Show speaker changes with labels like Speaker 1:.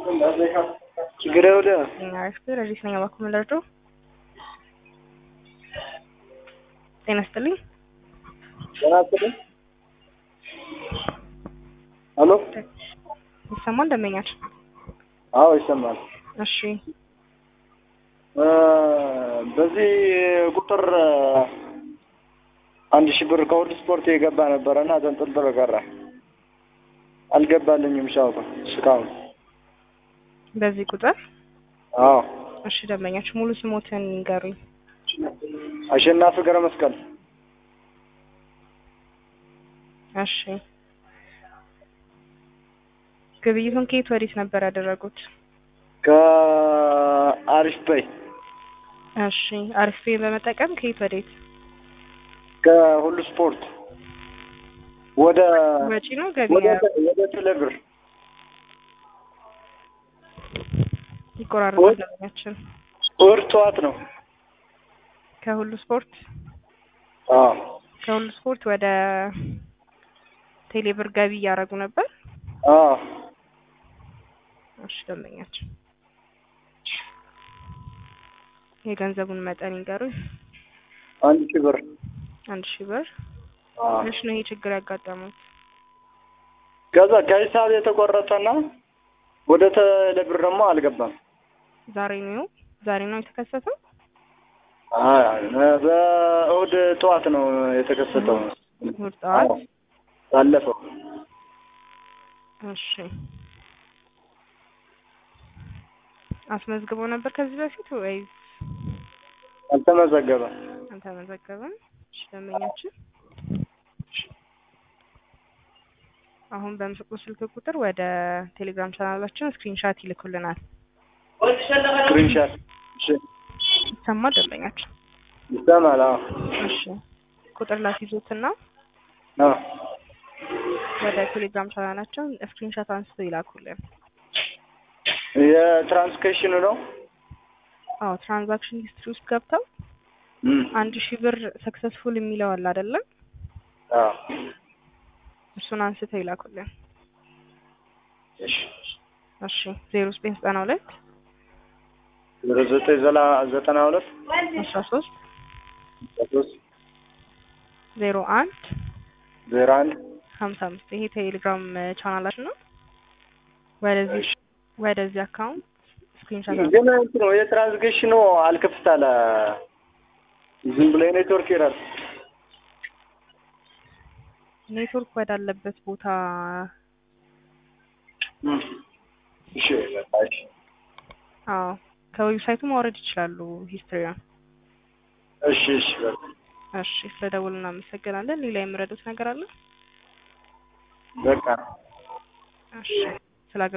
Speaker 1: ችግር ወደ
Speaker 2: አሪፍ ረዲስ ነኝ። እባክዎ ምን ልርዳው? ጤና ይስጥልኝ።
Speaker 1: ጤና ይስጥልኝ። ሄሎ
Speaker 2: ይሰማል? ደንበኛች
Speaker 1: አዎ ይሰማል።
Speaker 2: እሺ
Speaker 1: እ በዚህ ቁጥር አንድ ሺህ ብር ከሁሉ ስፖርት የገባ ነበረና ተንጠልጥሎ ቀረ። አልገባልኝም ሻውታ እስካሁን።
Speaker 2: በዚህ ቁጥር
Speaker 1: አዎ
Speaker 2: እሺ ደንበኛች ሙሉ ስሞትን ይንገሩኝ።
Speaker 1: አሸናፊ ገብረ መስቀል
Speaker 2: እሺ ግብይቱን ከየት ወዴት ነበር ያደረጉት?
Speaker 1: ከአሪፍ በይ
Speaker 2: እሺ አሪፍ ፔይ በመጠቀም ከየት ወዴት?
Speaker 1: ከሁሉ ስፖርት ወደ
Speaker 2: ወጪ ነው ገቢ
Speaker 1: ወደ ወደ ቴሌብር
Speaker 2: ይቆራረጣል ደንበኛችን
Speaker 1: እሑድ ጠዋት ነው።
Speaker 2: ከሁሉ ስፖርት
Speaker 1: አዎ
Speaker 2: ከሁሉ ስፖርት ወደ ቴሌብር ገቢ እያደረጉ ነበር።
Speaker 1: አዎ
Speaker 2: እሺ ደንበኛችን የገንዘቡን መጠን ይንገሩኝ።
Speaker 1: አንድ ሺህ ብር
Speaker 2: አንድ ሺህ ብር
Speaker 1: አዎ
Speaker 2: መች ነው ይሄ ችግር ያጋጠመው?
Speaker 1: ከዛ ከሂሳብ የተቆረጠና ወደ ቴሌብር ደግሞ አልገባም።
Speaker 2: ዛሬ ነው ዛሬ ነው የተከሰተው?
Speaker 1: አይ በእሑድ ጠዋት ነው የተከሰተው።
Speaker 2: እሑድ ጠዋት
Speaker 1: አዎ፣ ባለፈው
Speaker 2: እሺ አስመዝግበው ነበር ከዚህ በፊት ወይስ
Speaker 1: አልተመዘገበም።
Speaker 2: አልተመዘገበም? እሺ ደንበኛችን አሁን በምስቁ ስልክ ቁጥር ወደ ቴሌግራም ቻናላችን ስክሪንሻት ይልኩልናል።
Speaker 1: ስክሪንሻት እሺ፣
Speaker 2: ይሰማል ደንበኛችን?
Speaker 1: ይሰማል። አዎ
Speaker 2: እሺ ቁጥር ላስይዞትና
Speaker 1: አዎ
Speaker 2: ወደ ቴሌግራም ቻናላችን ስክሪንሻት አንስተው ይላኩልን።
Speaker 1: የትራንስኬሽኑ ነው።
Speaker 2: አዎ ትራንዛክሽን ሂስትሪ ውስጥ ገብተው
Speaker 1: እም፣
Speaker 2: አንድ ሺህ ብር ሰክሰስፉል የሚለው አለ አይደለም?
Speaker 1: አዎ
Speaker 2: እሱን አንስተው ይላኩልን።
Speaker 1: እሺ፣
Speaker 2: እሺ ዜሮ ዘጠኝ ዘጠና ሁለት
Speaker 1: ዜሮ ዘጠኝ ዘላ ዘጠና ሁለት
Speaker 2: አስራ ሶስት
Speaker 1: ሶስት
Speaker 2: ዜሮ አንድ
Speaker 1: ዜሮ አንድ
Speaker 2: ሀምሳ አምስት ይሄ ቴሌግራም ቻናላችን ነው። ወደዚህ ወደዚህ አካውንት ስክሪንሻት
Speaker 1: ግን እንትኑ የትራንስኬሽኑ አልከፍት አለ። ዝም ብሎ የኔትወርክ ኤረር
Speaker 2: ኔትወርክ ወዳለበት ቦታ
Speaker 1: እም፣ እሺ በቃ እሺ
Speaker 2: አዎ ከዌብሳይቱ ማውረድ ይችላሉ ሂስትሪውን።
Speaker 1: እሺ እሺ በቃ
Speaker 2: እሺ ስለደወሉ እናመሰግናለን። ሌላ የምረዱት ነገር አለ?
Speaker 1: በቃ
Speaker 2: እሺ ስለ